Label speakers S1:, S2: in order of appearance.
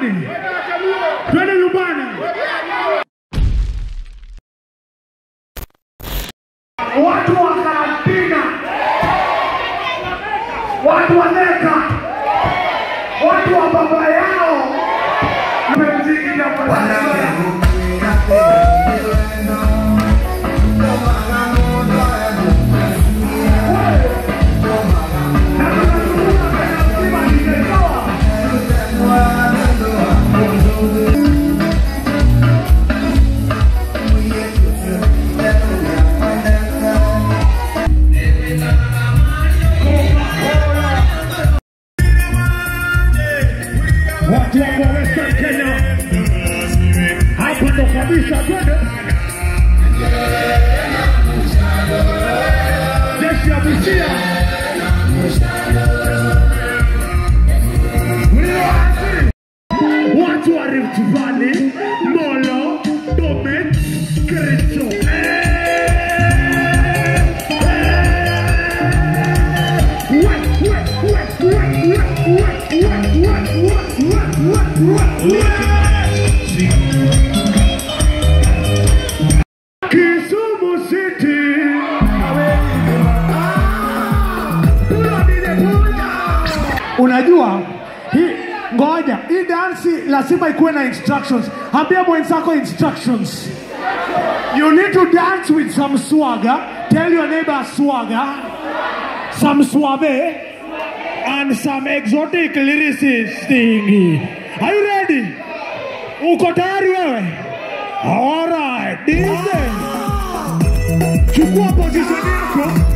S1: nyumbani, twende nyumbani. Watu wa karantina, watu wa neka, watu wa baba yao mziki watu wa Western Kenya, hapa ndo kabisa, twende jeshi ya Busia watu wa Rift Valley, Molo, Bomet, Kericho. Kisumu City. Unajua hii ngoja, hii dansi lazima ikuwe na instructions. Ambia mwenzako instructions. You need to dance with some swagger. Tell your neighbor swagger, some suave, and some exotic lyricist thingy. Are you ready? Uko tayari wewe? Alright, DJ. Chukua position yako.